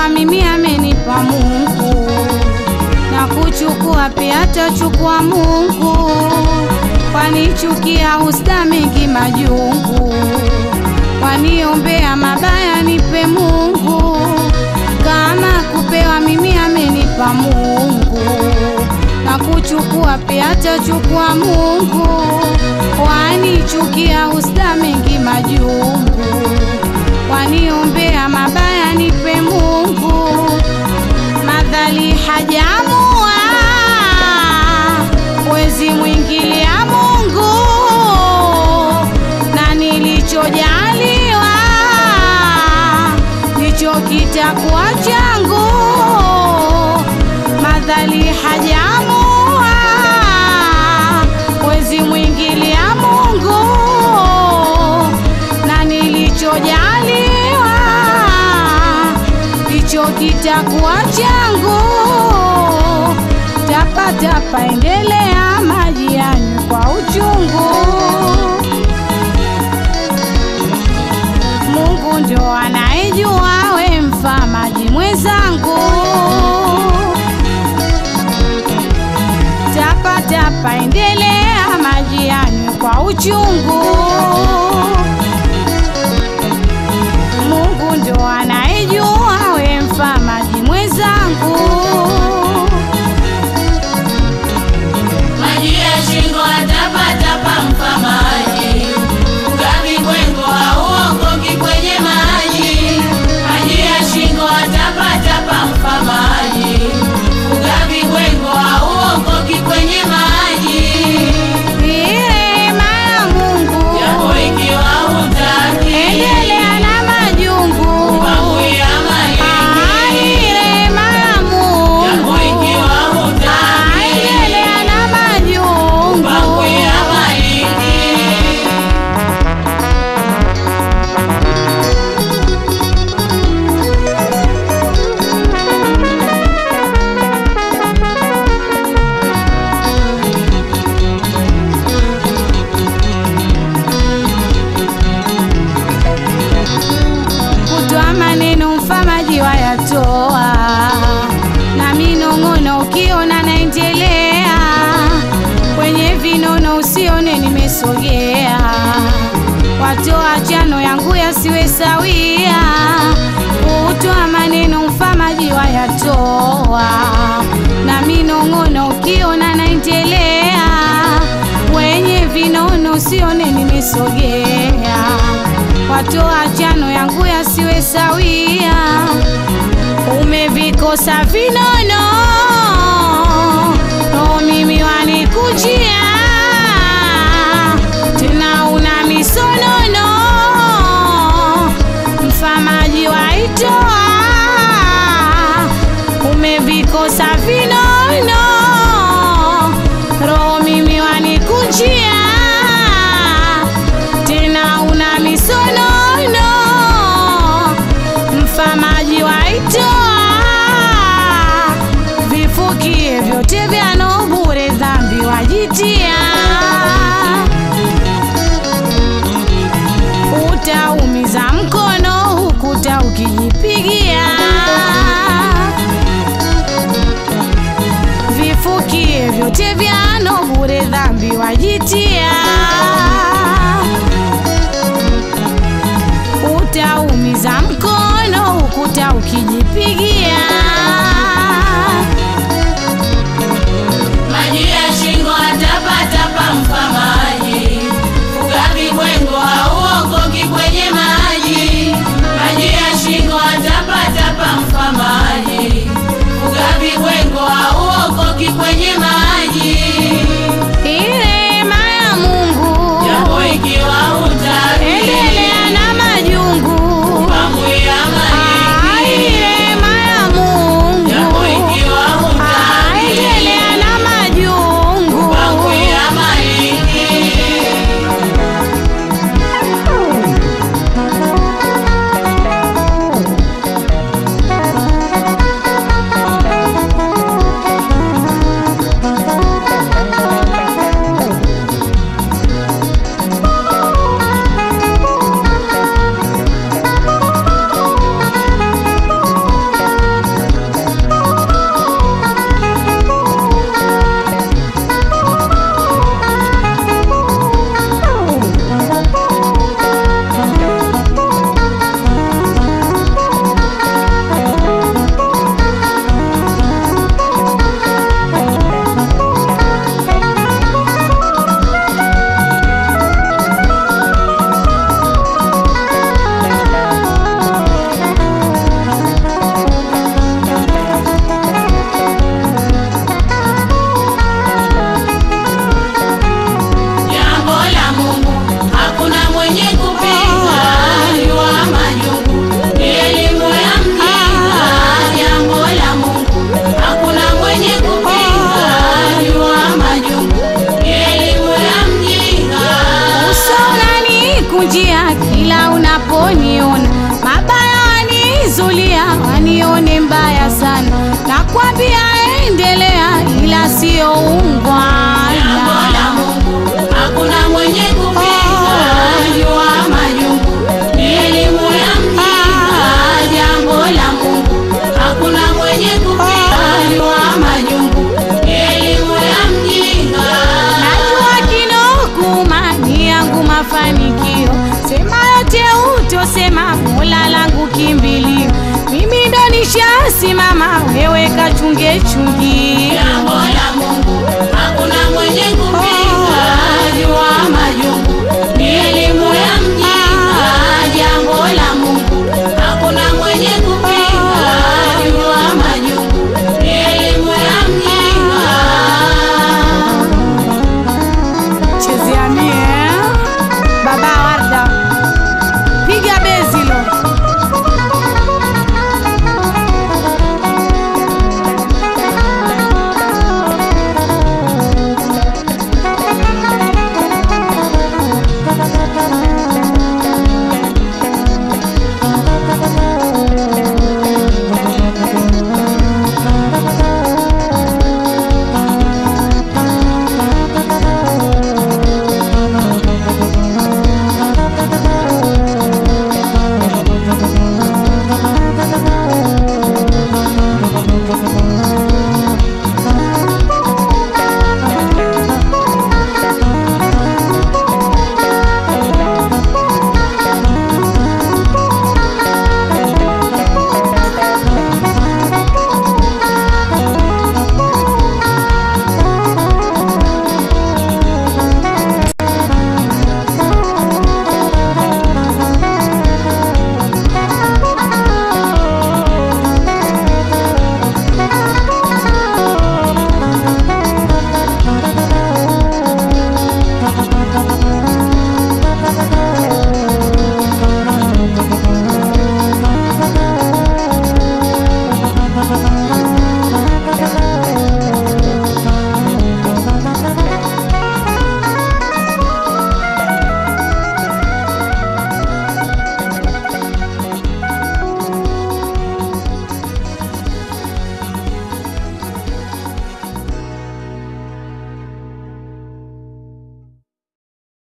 kupewa mimi amenipa Mungu, na kuchukua pia atachukua Mungu, wanichukia usta mengi majungu, waniombea mabaya nipe Mungu, kama kupewa mimi amenipa Mungu, na kuchukua pia atachukua Mungu, wanichukia usta mengi majungu, waniombea mabaya nipe Mungu, madhali hajamua wezi mwingilia Mungu na nilichojaliwa ndicho kitakuwa changu, madhali hajamua wezi mwingilia Mungu na nilichojaliwa ndicho kitakuwa changu. Tapatapa endelea maji yanywe kwa uchungu. Mungu ndio anayejua we mfamaji mwenzangu. Tapatapa endelea maji yanywe kwa uchungu. Mungu ndio anayejua we mfamaji mwenzangu. Maji ya shingo atapatapa mfamaji, ugavi kwengo hauokoki kwenye maji. Maji ya shingo atapatapa mfamaji, ugavi kwengo hauokoki kwenye maji. Rehema ya Mungu Japo ikiwa hutaki, endelea na majungu. pangu ya Ai, malingi. rehema ya Japo Mungu ikiwa hutaki, endelea na majungu. pangu ya malingi. Kutwa maneno mfamaji wayatoa na minong'ono, ukiona naendelea kwenye vinono, usione nimesogea. Watoa chano yangu yasiwe sawia, kutwa maneno mfamaji wayatoa na minong'ono, ukiona naendelea kwenye vinono, usione nimesogea watoa chano yangu yasiwe sawia, umevikosa vinono no mimi wanikujia tena una misonono mfamaji waitoa umevikosa vinono roho mimi wanikujia tena una misonono mfamaji waitoa vifukie vyote vyano bure dhambi wajitia utaumiza mkono hukuta ukijipigia vifukie vyote vyano bure dhambi wajitia utaumiza mkono ukuta ukijipigia Maji ya shingo atapatapa mfamaji, ugavi kwengo hauokoki kwenye maji. Maji ya shingo atapatapa mfamaji, ugavi kwengo hauokoki kwenye maji. irema ya Mungu Japo ikiwa hutaki, endelea na majungu pangu ya Ai, malingi. irema ya wanione mbaya sana, nakwambia endelea, ila sio Jambo la ungwana. Mungu hakuna mwenye kupinga, jua majungu ni elimu ya mjinga. Jambo la Mungu hakuna mwenye kupinga, jua majungu ni elimu ya mjinga. Najua kinokuma ni yangu mafanikio, sema yote utosema, Mola langu kimbilio, mimi ndo nishasimama, wewe kachunge chungi. Jambo la Mungu hakuna mwenye kupinga,